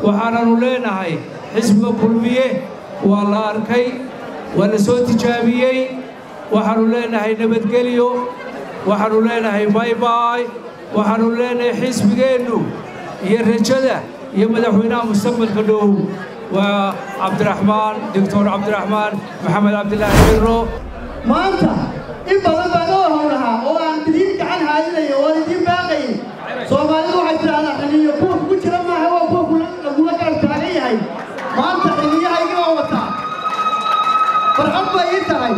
waxaananu leenahay xisbiga kulmiye waa la arkay waa la soo tijaabiyey waxaannu leenahay nabadgelyo waxaannu leenahay baybaay waxaannu leenahay xisbigeennu iyo rajada iyo madaxweynaha mustaqbalka dhow waa cabdiraxmaan doctor cabdiraxmaan maxamed cabdilaahi ciro maanta in badan baan oo howlahaa oo aan idiin gacan haadinayo oo idiin baaqayin soomaalidu waxay tidhahdaa xiliyo kuwa kugu jira maaha waa kuwa lagula garab taagan yahay maanta xiliyahayga oo wataa farxad bay ii tahay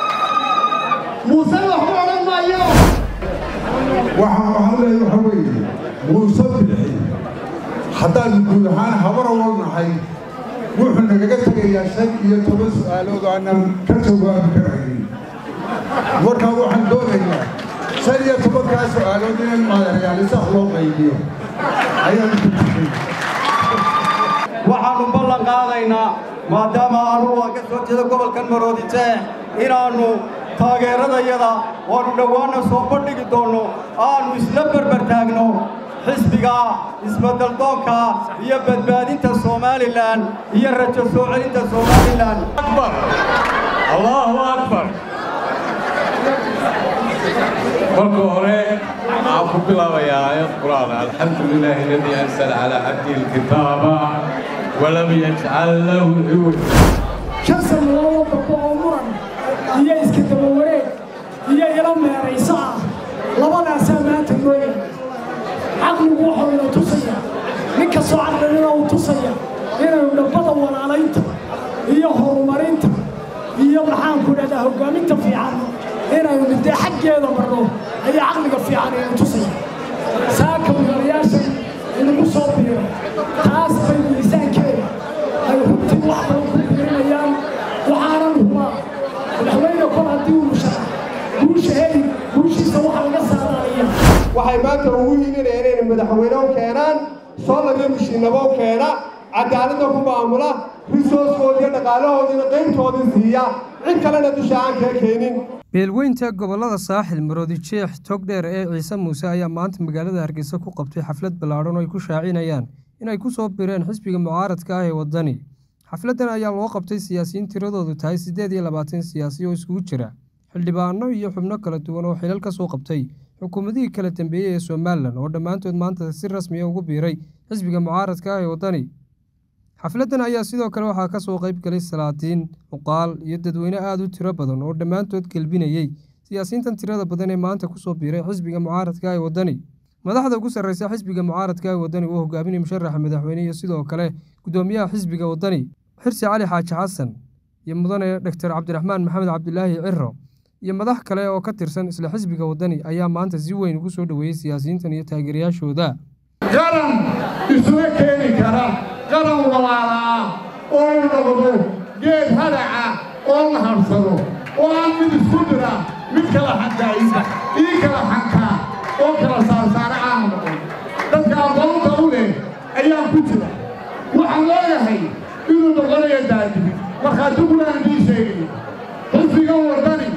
muuse waxu odhan maayo waxaan waxaan leeyahay waxa weeye muuse bixi haddaan guud ahaan habar walnahay wuxuu nagaga tegayaa shan iyo toban su'aalood oo aanan ka jawaabi karaynin markaa waxaan doonaynaa shan iyo tobankaa su'aalood inay maadareyaalisax loo qaybiyo ayaan ku jiray waxaannu ballan qaadaynaa maadaama aanu waa ka soo jeeda gobolkan maroodijeex inaannu taageeradayada waannu dhowaanna soo bandhigi doonno aannu isla berber taagno xisbiga isbeddeldoonka iyo badbaadinta somalilan iyo rajo soo celinta somalilan akbar allahu akbar marka hore waxaan ku bilaabayaa aayad qur'aan alxamdu lilaahi aladii anzala calaa cabdihi alkitaaba walam yajcal lahu ciwaja shan sannadood oo dambe oo muran iyo iska daba wareeg iyo ilo meerayso ah labadaasaa maanta mooya caqligu wuxuu ina tusaya nin kastoo caqlilina uu tusaya inaynu dhabbada walaalaynta iyo horumarinta iyo maxaanku dhahdaa hoggaaminta fiican inaynu dee xaggeeda marno ayaa caqliga fiican ina tusaya saaka mudanayaashan inagu soo biiro taas bay miisaankeeda ay runtii wax badan ku biirinayaan waxaanan hubaa madaxweyne kol haddii uu musharax guusha heli guushiisa waxa laga saaraalaya waxay maanta ugu hiilinayaan inay madaxweyne u keenaan soolariyo mishiinabo u keena cadaaladda ku maamula risooskoodii iyo dhaqaalahoodiina qaybtoodii siiya cid kalena dusha aan kaa keenin beelweynta gobollada saaxil maroodijeex togdheer ee ciise muuse ayaa maanta magaalada hargeysa ku qabtay xaflad ballaadhan oo ay ku shaacinayaan inay ku soo bireen xisbiga mucaaradka ah ee waddani xafladdan ayaa loo qabtay siyaasiyiin tiradoodu tahay siddeed iyo labaatan siyaasi oo iskugu jira xildhibaano iyo xubno kala duwan oo xilal ka soo qabtay xukuumadihii kala dambeeyey ee somalilan oo dhammaantood maanta si rasmiya ugu biiray xisbiga mucaaradka ah ee waddani xafladdan ayaa sidoo kale waxaa ka soo qayb galay salaadiin muqaal iyo dadweyne aada u tiro badan oo dhammaantood gelbinayey siyaasiyiintan tirada badan ee maanta kusoo biiray xisbiga mucaaradka ee waddani madaxda ugu sarreysa xisbiga mucaaradka ee waddani uu hogaaminaya musharaxa madaxweyne iyo sidoo kale guddoomiyaha xisbiga waddani xirsi cali xaaji xasan iyo mudane dhaktar cabdiraxmaan maxamed cabdilaahi ciro iyo madax kale oo ka tirsan isla xisbiga waddani ayaa maanta si weyn ugu soo dhoweeyey siyaasiyiintan iyo taageerayaashooda qaran isuna keeni kara qaran walaala ah oo u noqdo geed hadaca oo la habsado oo aan mid isku dira mid kala xankaaysa ii kala xankaa oo kala saarsaara aanu noqon dadka aqoonta u leh ayaa ku jira waxaan leeyahay inuu noqonayo daadibi markhaatiguna aan ii sheegayo xisbigan waddani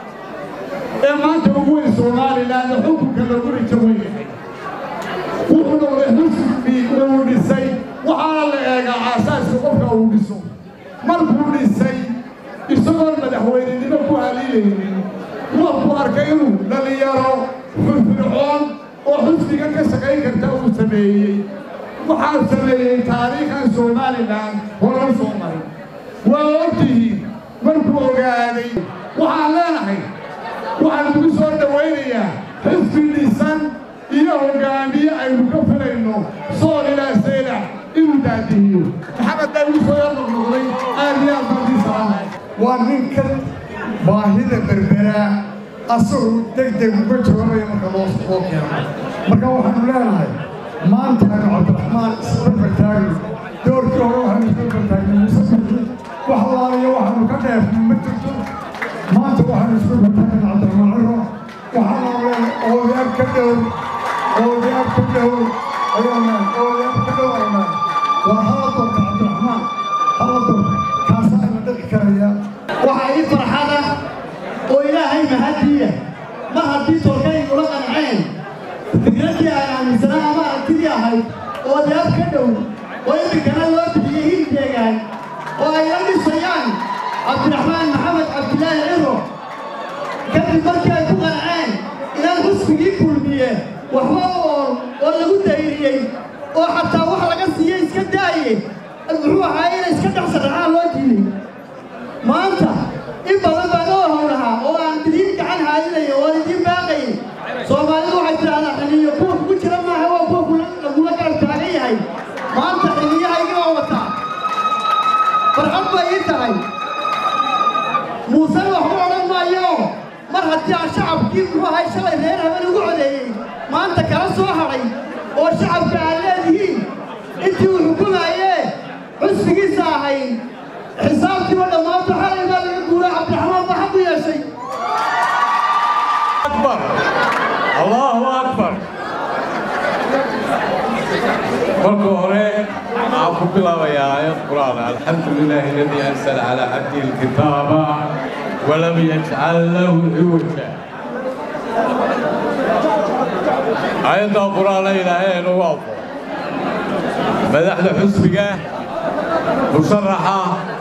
ee maanta ugu weyn somalilan ee xukunka lagu rijo weyahay wuxuu noqday xisbi uu dhisay waxaana la eegaa aasaaska qofka uu dhiso markuu dhisay isagoon madaxweynenimo ku haliilaynin wuxuu arkay inuu dhallinyaro firfircoon oo xisbiga ka shaqayn karta uu sameeyey waxaa sameeyey taariikhan somalilan horma soo marin waa ogtihiin markuu ogaaday waxaan leenahay waxaan ugu soo dhowaynayaa xisbi dhisan iyo hoggaamiye aynu ka filayno sool ilaa saylac inuu daadihiyo maxamed baa igu soo yar noqnoqday aad iyo aad baan dii salaamay waa ninka baahida berberaa asagu deg deg uga jawaabaya marka loo loo keeno marka waxaanu leenahay maanta aynu cabdiraxmaan isbarbar taagno doorkii hore waxaanu isbarbar taagnay muuse bixi wax laalayo waxaanu ka dheefnay ma jirto maanta waxaanu isbarbar taagnay cabdiraxmaan ciro waxaanu leenahay oodayaab ka dhow oodayaab ka dhow ayaana oodayaab ka dhow aynaa waa hala doorta cabdiraxmaan hala doorta kaasaa ina dhaqi karaya waxaa ii farxada oo ilaahay mahadiya mar haddii tolkaygula qanceen fikraddii aan aaminsanaa ama aragtidii ahayd oo deab ka dhow oo imika cabdiraxmaan maxamed cabdilaahi ciro kadib markii ay ku qanceen inaan xusbigii kulmiye waxba oon oo lagu dayriyey oo xataa wax laga siiyey iska daaye muxuu ahaa inay iska dhex sadhacaan loo diiday maanta in badan baan oo howlahaa oo aan idiin gacan haadinayo oon idiin baaqayin soomaalidu waxay tidhahdaa xiliyo kuwa kugu jira maaha waa kuwa lagula garab taagan yahay maanta xiliyahayga oo wataa farxad bay ii tahay muusena waxba odhan maayo mar haddii aan shacabkii muxuu ahay shalay reer haben ugu codeeyey maanta kala soo hadhay oo shacabka aad leedihiin intii uu xukumaayee xusbigiisa ahayn xisaabtiiba dhammaanto xalay baa laga guuray cabdiraxmaan baa xaq u yeeshay أكبر الله أكبر marka hore waxaan ku bilaabayaa aayad qur'aan alxamdu lilaahi aladii anzala calaa cabdihi alkitaaba walam yajcal lahu ciwaja aayaddaa qur'aana ilaahay nagu afo madaxda xusbiga musharaxa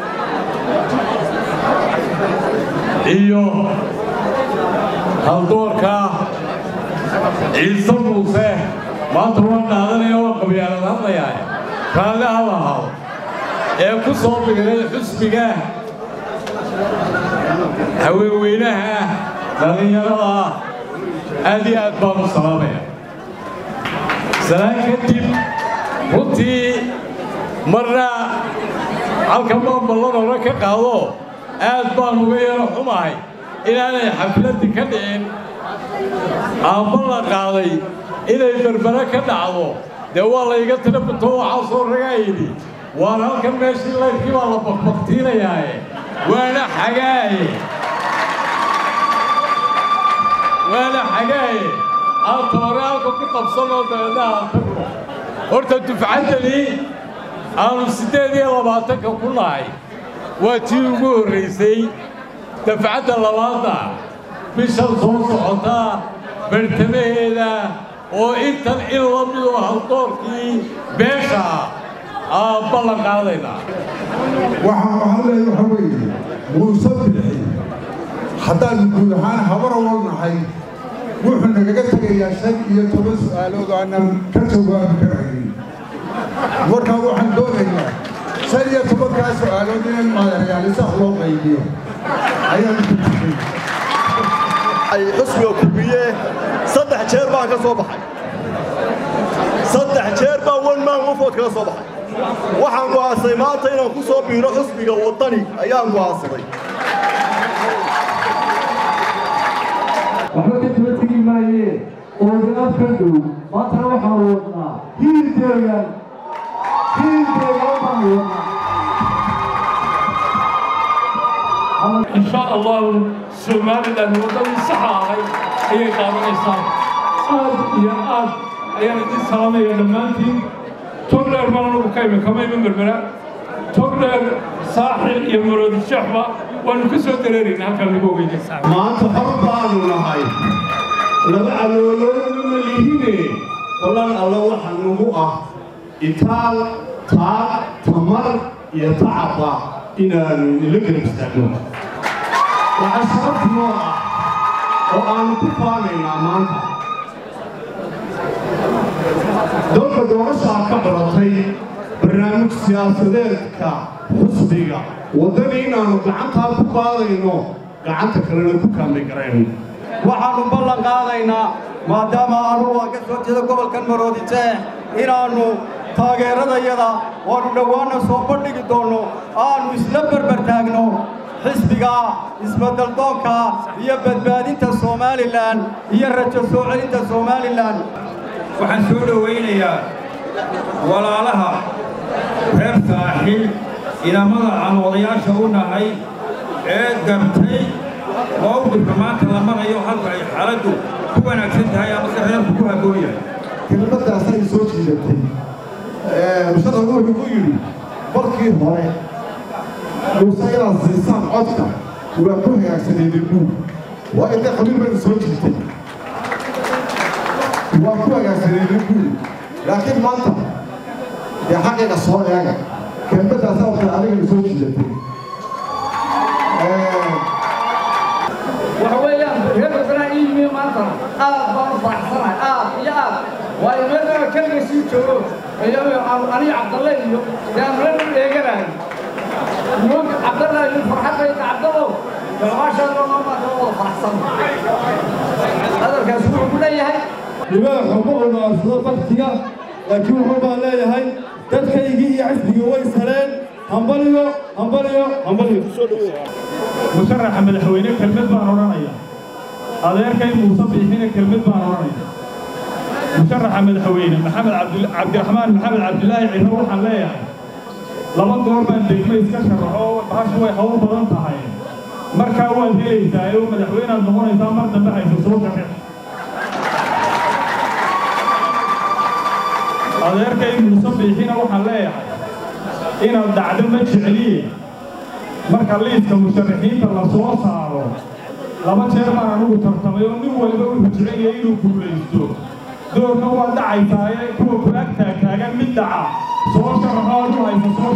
iyo haldoorka ciise muuse maanta waan dhaadanaya waa qabyaalad hadlayaa raalli ha lahaado ee ku soo biiray xusbiga haweenweynaha dhallinyarada aad iyo aad baan u salaamaya salaan kadib runtii marna halkan baan ballan hore ka qaado aad baan uga yaro xumahay inaanay xafladdii ka dhicin aamba la qaaday inay berbere ka dhacdo dee waa layga tira bato waxaa soo ragaa yidhi waan halkan meeshii laydkii baa la bakbaktiinayaaye waana xagaaye waana xagaaye aan toore halka ku qabsanoo dabeedna aan tagno horta dufcaddani aanu siddeed iyo labaatanka ku nahay waa tii ugu horraysay dafcadda labaadda bishan soo socota bartamaheeda oo intan in la midoo haldoorkii beesha aan ballan qaadaynaa waxaan waxaan leeyahay waxa weeye muuse bixi haddaan guud ahaan habar walnahay wuxuu nagaga tegayaa shan iyo toban su'aalood oo aanan ka jawaabi karaynin markaa waxaan doonaynaa shan iyo tobankaa su'aalood in maadareyaalisax loo qaybiyo ayaan ku jiray ay xusbiga kubiye saddex jeer baan ka soo baxay saddex jeer baan wan maan qofood kaga soo baxay waxaan go'aansaday maanta inaan ku soo biiro xusbiga waddani ayaan go'aansaday waxba ka daba tegi maayee ooganaad ka dhow maantana waxaan wadnaa hiilkeegan hiilkeegan baan wadnaa إن شاء الله سومالي لأن وطني صحاحي هي قادة إسان آد يا آد أيان دي سلامة يا دمانتي تقدر ما نقول كيف كما يمن بربرا تقدر ساحل يمرد الشحبة ونكسر تريرين هكذا نقول بيجي maanta hor baanu nahay laba calooloodna lihine ballan alle waxa nagu ah itaal taag tamar iyo tacaba inaanu ila garab istaagno waxa sharaf noo ah oo aanu ku faanaynaa maanta dalka doorashaa ka baratay barnaamij siyaasadeedka xusbiga waddani inaanu gacantaa ku qaadayno gacanta kalena ku kaamay garayno waxaannu ballan qaadaynaa maadaama aanu waa ka soo jeeda gobolkan maroodijeex inaannu taageeradayada waannu dhowaanna soo bandhigi doonno aannu isla berber taagno xisbiga isbeddeldoonka iyo badbaadinta somalilan iyo rajo soo celinta somalilan waxaan soo dhowaynayaa walaalaha reer saaxiil inamada aan odayaasha u nahay ee gartay mowqifka maanta la marayo halka ay xaaladdu ku wanaagsan tahay amase reerku ku habboon yahay kelmaddaasay soo jiidatay musharax wuxuu ku yidhi markii hore muuse inaad siisaan codka waa ku hagaagsaneedeen buug waa intay qabiil bayna soo jiitay waa ku hagaagsaneedeen buug laakiin maanta dee xaqiiqa soo eega kelmaddaas awta adigana soo jiidatay aad baan u faraxsanahay aad iyo aad waayo meelaa keliga sii joogo aniga cabdalle iyo yaan meel u dheeganayo nuug cabdalle iyo farxadayda cabdallow maashaalla maamaata wada faraxsan hadalkaas wuxuu ku leeyahay libaax uma olaarsado baktiga laakiin wuxuu baan leeyahay dadkaygii iyo xisbigii way saleen hambaliyo hambaliyo hambaliyo musharaxa madaxweyne kelmad baan odhanaya adeerkay muuse biixina kelmad baan odhanaya musharaxa madaxweyne maxamed cabdiraxmaan maxamed cabdilaahi ciro waxaan leeyahay laba goor baan degmo iska sharaxo bahashu way hawl badan tahay markaa waad helaysaa oo madaxweyneaad noqonaysaa mar dambe hayso soo sharax adeerkay muuse biixina waxaan leeyahay inaad dhacdo ma jecliye marka liiska musharaxiinta la soo saaro laba jeer baan anugu tartamay oo nin waliba wuxuu jecelyahay inuu guulaysto doorka waa dhacaysaaye kuwa kulaag taagtaagan mid dhaca soo sharaxo aad u haysa soo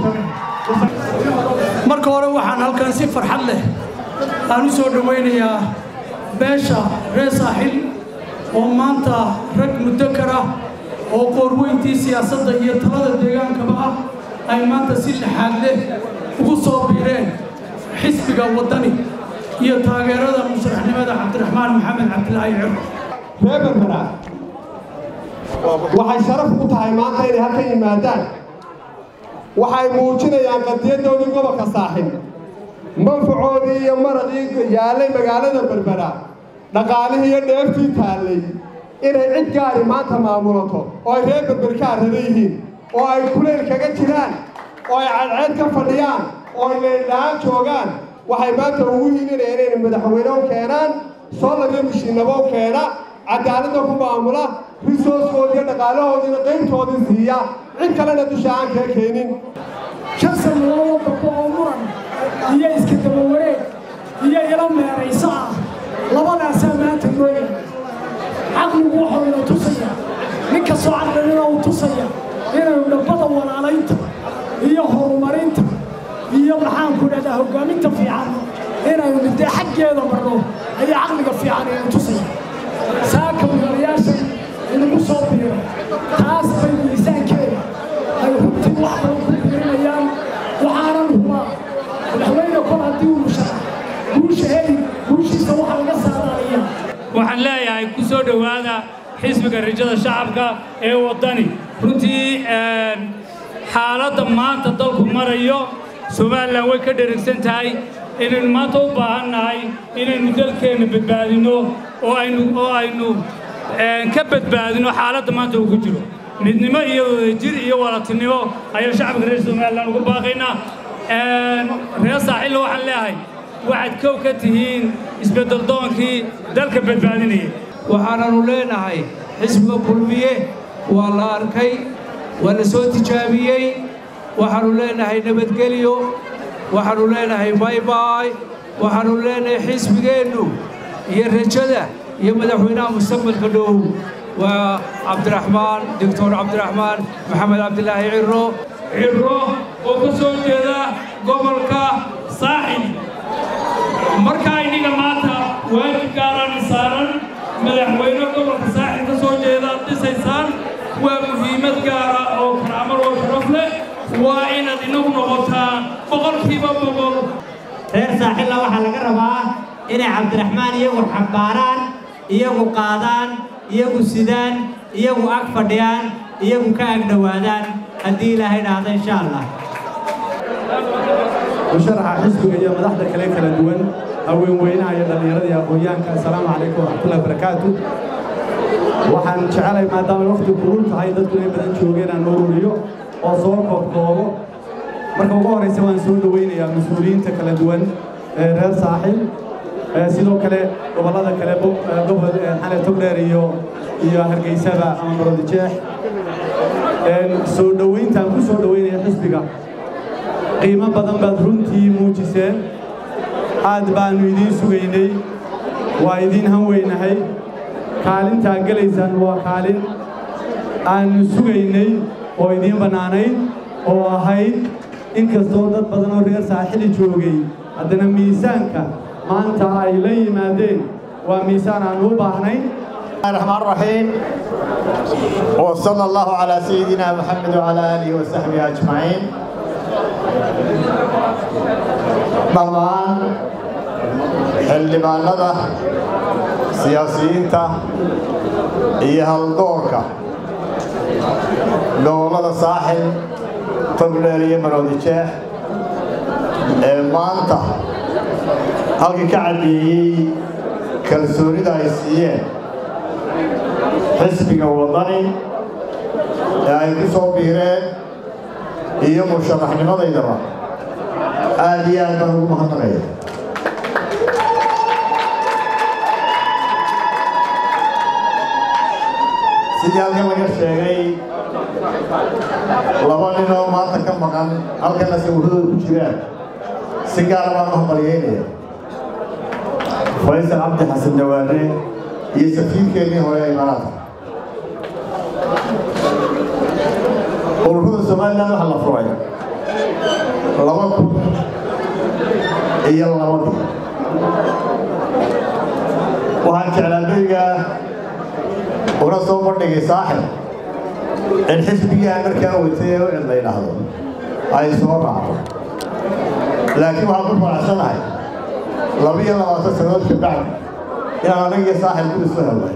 sharax marka hore waxaan halkan si farxad leh aan u soo dhowaynayaa beesha reer saaxil oo maanta rag mudakar ah oo qoorweyntii siyaasadda iyo talada deegaankaba ah ay maanta si lixaad leh ugu soo biireen xisbiga waddani iyo taageerada musharaxnimada cabdiraxmaan maxamed cabdilaahi ciro reer berbera waxay sharaf u tahay maanta inay halkan yimaadaan waxay muujinayaan qadiyadoodii gobolka saaxib manfacoodii iyo maradii yaallay magaalada berbera dhaqaalihii iyo dheeftii taallay inay cid gaari maanta maamulato oo ay reer berber ka arrada yihiin oo ay kuleyl kaga jiraan oo ay cadceed ka fadhiyaan oo ay leeldhaan joogaan waxay maanta ugu hiilinayaan inay madaxweyne u keenaan soolariyo mishiinabo u keena cadaaladda ku maamula risooskoodii iyo dhaqaalahoodiina qaybtoodii siiya cid kalena dusha aan kaga keenin shan sannadoodoo dambe oo muran iyo iska daba wareeg iyo ilo meerayso ah labadaasaa maanta nooya caqligu wuxuu ina tusaya nin kastoo caqlinina uu tusaya inaynu dhabbada walaalaynta iyo horumarinta iyo maxaanku dhahdaa hoggaaminta fiican inaynu dee xaggeeda marno ayaa caqliga fiican ina tusaya saaka mudanayaashan inagu soo biiro taas bay miisaankeeda ay runtii wax badan ku biirinayaan waxaanan hubaa madaxweyne kol haddii uu musharax guusha heli guushiisa waxa laga saadaaliya waxaan leeyahay ku soo dhowaada xisbiga rajada shacabka ee waddani runtii xaaladda maanta dalku marayo somalilan way ka dherigsan tahay inaynu maanta u baahan nahay inaynu dalkeenna badbaadinno oo aynu oo aynu ka badbaadino xaaladda maanta uu ku jiro midnimo iyo wadajir iyo walatinimo ayaan shacabka reer somalilan ugu baaqaynaa reer saaxilla waxaan leeyahay waxaad kow ka tihiin isbeddeldoonkii dalka badbaadinaya waxaananu leenahay xisbiga kulmiye waa la arkay waa la soo tijaabiyey waxaannu leenahay nabadgelyo waxaannu leenahay baybay waxaannu leenahay xisbigeennu iyo rajada iyo madaxweynaha mustaqbalka dhow waa cabdiraxmaan doctor cabdiraxmaan maxamed cabdilaahi ciro ciro oo ka soo jeeda gobolka saaxil markaa inniga maanta waajib gaaraan saaran madaxweyne gobolka saaxil ka soo jeeda dhisaysaan waa muhiimad gaara oo karaamad oo sharaf leh waa inaad inagu noqotaan boqolkiiba boqol reer saaxilla waxaa laga rabaa inay cabdiraxmaan iyagu xambaaraan iyagu qaadaan iyagu sidaan iyagu ag fadhiyaan iyagu ka ag dhowaadaan haddii ilaahay dhahdo insha allah musharaxa xisbiga iyo madaxda kale kala duwan haweenweynaha iyo dhallinyarada iyo aqoonyahanka assalaamu calaykum waraxmatullahi wabarakaatu waxaan jecelahay maadaama waqti kulul tahay dadku inay badan joogeen aan ururiyo oo soo koobkoobo marka ugu horraysa waan soo dhowaynayaa mas-uuliyiinta kala duwan ee reer saaxil sidoo kale gobollada kale gobol xale togdheer iyo iyo hargeysada ama marodijeex soo dhowayntaan ku soo dhowaynaya xisbiga qiimo badan baad runtii muujiseen aad baannu idiin sugaynay waa idiin han weynahay kaalintaa gelaysaan waa kaalin aannu sugaynay oo idiin bannaanayd oo ahayd in kastoo dad badan oo reer saaxili joogay haddana miisaanka maanta ay la yimaadeen waa miisaan aannu u baahnayn الرحمن الرحيم وصلى الله على سيدنا محمد وعلى آله وصحبه أجمعين dhammaan xildhibaanada siyaasiyiinta iyo haldoorka gobollada saaxil togdheer iyo maroodi jeex ee maanta halkii ka caddeeyey kalsoonida ay siiyeen xisbiga waddani ee ay ku soo biireen iyo musharaxnimadaydaba aad iyo aad baan ugu mahadnaqaya sidii halkan laga sheegay laba nin oo maanta ka maqan halkana sawirradooda ku jiraan si gaara baan u hambalyeynaya faysal cabdi xasan dawaane iyo safiirkeennii hore ee imaaraadka ururada somaliland waxaa la furay laba kun iyo labadii waxaan jeclaa beriga una soo bandhigay saaxib in xisbigii aan markaa watay ee u cid la yidhaahdo ay soo raacdo laakiin waxaan ku faraxsanahay labiyo labaatan sannadood ka bacdi inaan anaga iyo saaxib ku isu helnay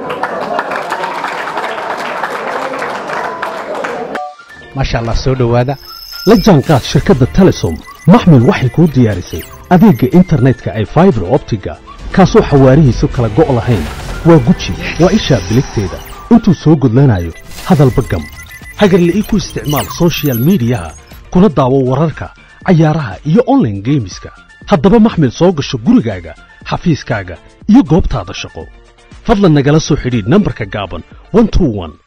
maasha allah soo dhowaada la jaanqaad shirkadda telesom maxmil waxay kuu diyaarisay adeegga internetka ay faibar optiga kaasoo xawaarihiisu kala go' lahayn waa guji waa ishaa biligteeda intuu soo gudlanayo hadalba gam hagarla'ii ku isticmaal soshiyal miidiyaha kuna daawo wararka cayaaraha iyo onlaine geemiska haddaba maxmil soo gasho gurigaaga xafiiskaaga iyo goobtaada shaqo fadlan nagala soo xidhiidh nambarka gaaban